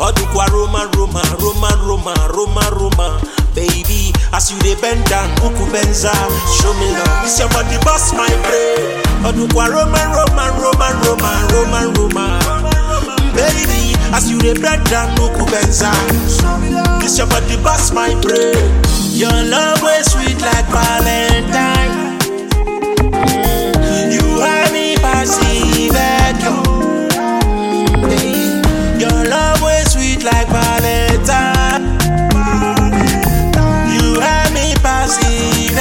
Odukwa Roma, Roma, Roma, Roma, Roma, Roma. Baby, as you dey bend down, Uku Benza, show me love. It's your body bust my brain. Odukwa Roma, Roma, Roma, Roma, Roma, Roma. Baby, as you dey bend down, Uku Benza, it's your body bust my brain. Your love was sweet like Valentine. You have me passive Your love was sweet like Valentine. You have me passive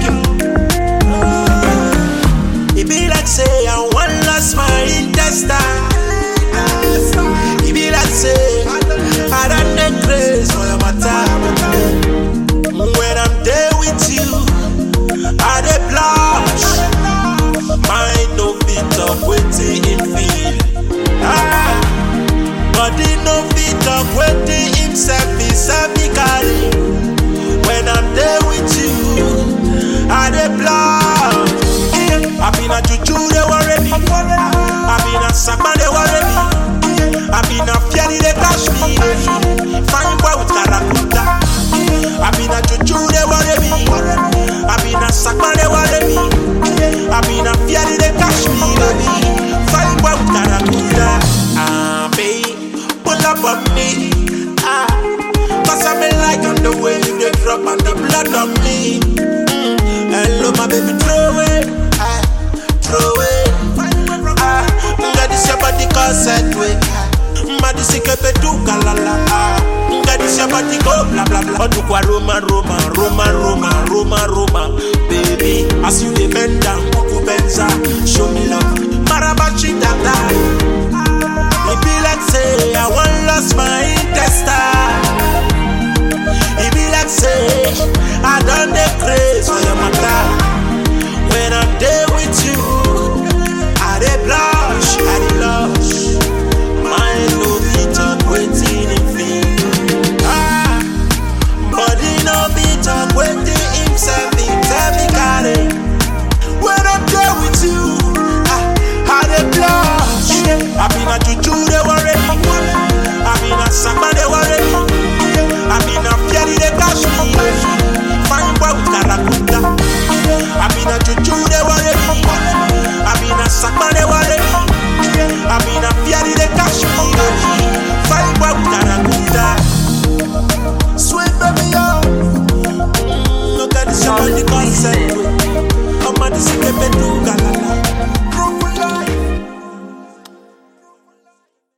It be like say I want lost my intestine. It be like say I done the grace for your matter. When I'm there with you, I dey blush. Mind no fit up wetin him feel. Ah, body no fit up wetin himself himself he carry. When I'm there with you, I dey blush. I been a juju they worry me. I been a sakma they worry me. I been a fieri they cash me. Fine boy with karakuta. I been a juju they worry me. I been a sakma they worry me. I been a fieri they cash me, baby. Fine boy with karakuta. Ah, babe, pull up on me. Ah, cause I'm in like on the way you they drop on the blood on me. Mm, hello, my baby, throw it. Ah, throw it. Ah, nga this your body cause set way. Madi sikepe tu kalala. Ah, nga this your body go blah blah blah. Odukwa Roma, Roma, Roma, Roma, Roma, Roma. Baby, as you dey bend down, Kuku Benza, show me love. Marabachi dada. It be like say I want